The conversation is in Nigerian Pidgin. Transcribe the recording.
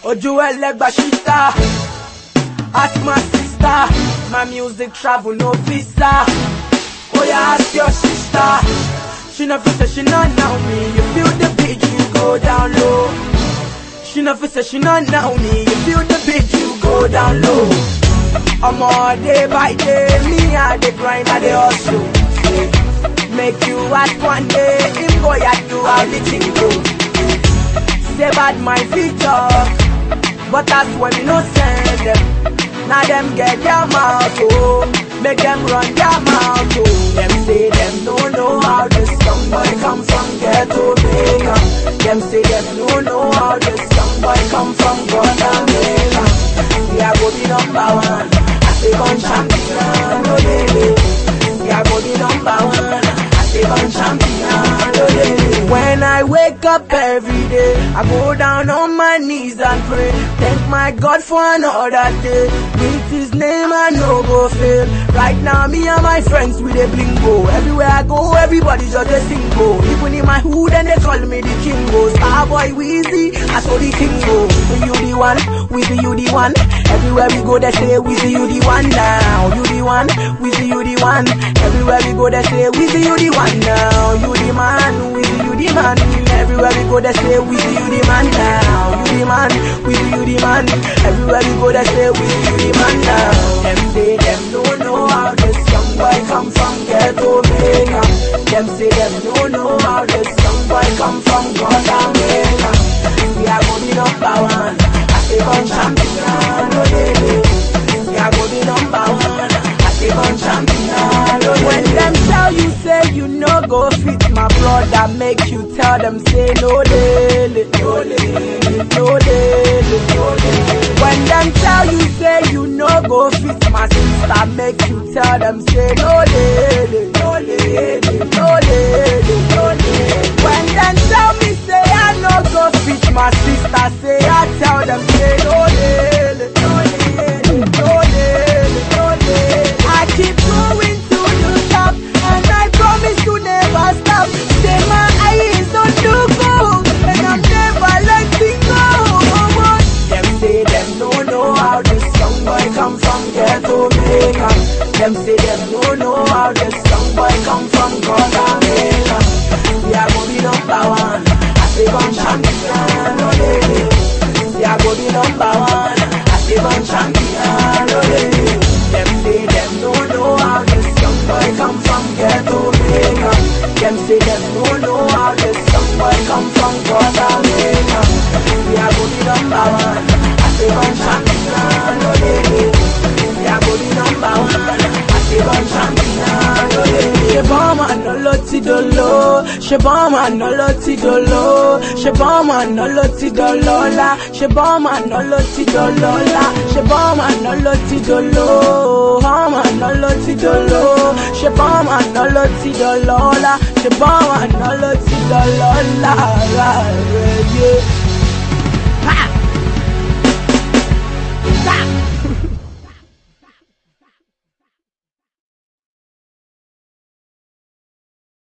Ojú ẹlẹ́gbà ṣíta. Ask my sister. My music travel no visa. Oh yeah, ask your sister. She no fit say she not know me. You feel the beat, you go down low. She no fit say she not know me. You feel the beat, you go down low. I'm all day by day, me I dey grind, I dey hustle. Say, Make you ask one day, him boy I do how the thing go. Say bad my feet talk, but that's when me no send them. Now them get their mouth, oh, make them run their mouth, oh. Them say them don't know how this young boy come from ghetto Jamaica. Them say them don't know how this young boy come from Guatemala. See I go be number one, I say gun champion, oh baby. See I go be number one, I say gun champion, oh baby. When I wake up every day, I go down on my knees and pray. Thank my God for another day. With His name I no go fail. Right now, me and my friends with a blingo. Everywhere I go, everybody just a single. Even in my hood, and they call me the kingo. Starboy Weezy, I saw the kingo. With you the one, with you the one. Everywhere we go, they say with you the one now. You the one, with you the one. Everywhere we go, they say with you the one now. You the man, with you the man. Everywhere we go, they say with you the man now. You the man, with you the man. Everywhere we go, they say with you the man now. Them say them don't know how this young boy come from ghetto Jamaica. Them say them don't know how this young boy come from Guatemala. We are gonna be number one. I say gun champion, oh baby. We are gonna be number one. I say gun champion, oh When them tell you say you no go fit my brother, make you tell them say no daily, no daily, no daily, no daily. When them tell you say you no go fit my sister, make you tell them say no daily, no daily, no daily, no daily. When them tell me say I no go fit my sister, say I tell them say no daily, no daily, no daily, no daily. I keep going to the top, and I promise to never stop. Say my eyes on the goal, and I'm never letting go. Them say them don't know how this young boy come from ghetto Jamaica. Them say them don't know how this young boy come from Guatemala. We are gonna be number one. I say gun champion, oh baby. We are gonna be number one. I say gun champion, oh baby. Them say them don't know how this young boy come from ghetto Jamaica. Them say them don't know how this young boy come from Guatemala. We are gonna be number one. I say gun champion, oh baby. We are gonna be number one. I say gun champion, oh baby. Ṣé bọ́ọ̀mù àná ló ti dolo? Ṣé bọ́ọ̀mù àná ló ti dolo? Ṣé bọ́ọ̀mù àná ló ti dọlọ́lá? Ṣé bọ́ọ̀mù àná ló ti dọlọ́lá? Ṣé bọ́ọ̀mù àná ló ti dolo? Bọ́ọ̀mù àná ló ti dolo? Ṣé bọ́ọ̀mù àná ló ti dọlọ́lá? Ṣé bọ́ọ̀mù àná ló ti dọlọ́lá? Rárẹ̀ yé.